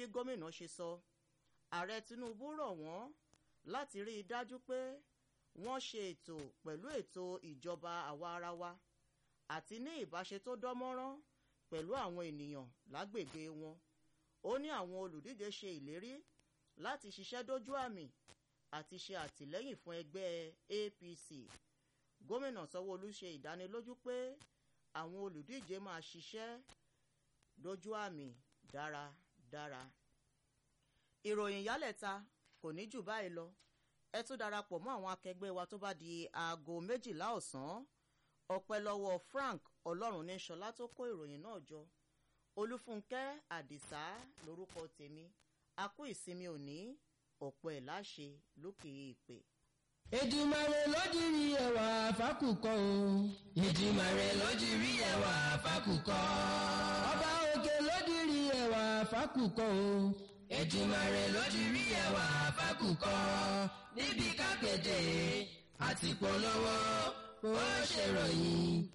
gómìnà ṣe sọ ààrẹ tinubu rọ̀ wọ́n láti rí i dájú pé wọ́n ṣe ètò pẹ̀lú ètò ìjọba àwa ara wa àti ní ìbáṣe tó dánmọ́rán pẹ̀lú àwọn ènìyàn lágbègbè wọn ó ní àwọn olùdíje ṣe ìlérí láti ṣiṣẹ́ dójú àmì àti ṣe àtìlẹ́yìn fún ẹgbẹ́ apc gómìnà sanwóolu ṣe ìdánilójú pé àwọn olùdíje máa ṣiṣẹ́ dójú àmì dáradára ìròyìn yálẹ̀ta kò ní jù báyìí lọ ẹ tún darapọ̀ mọ́ àwọn akẹgbẹ́ wa tó bá di aago méjìlá ọ̀sán ọpẹ́ lọ́wọ́ frank ọlọ́run ní sọlá tó kó ìròyìn náà jọ olúfúnkẹ́ àdìsá lórúkọ tèmi a kú ìsinmi òní ọ̀pọ̀ ẹ̀ láṣẹ lókè èèpẹ̀. Èdùmàrè lódìrí ẹwà fákùkọ o. Èdùmàrè lódìrí ẹwà fákùkọ. Ọba òkè lódìrí ẹwà fákùkọ o. Èdùmàrè lódìrí ẹwà fákùkọ. Níbi kápẹ́tẹ̀ àti polówó ó ṣèròyìn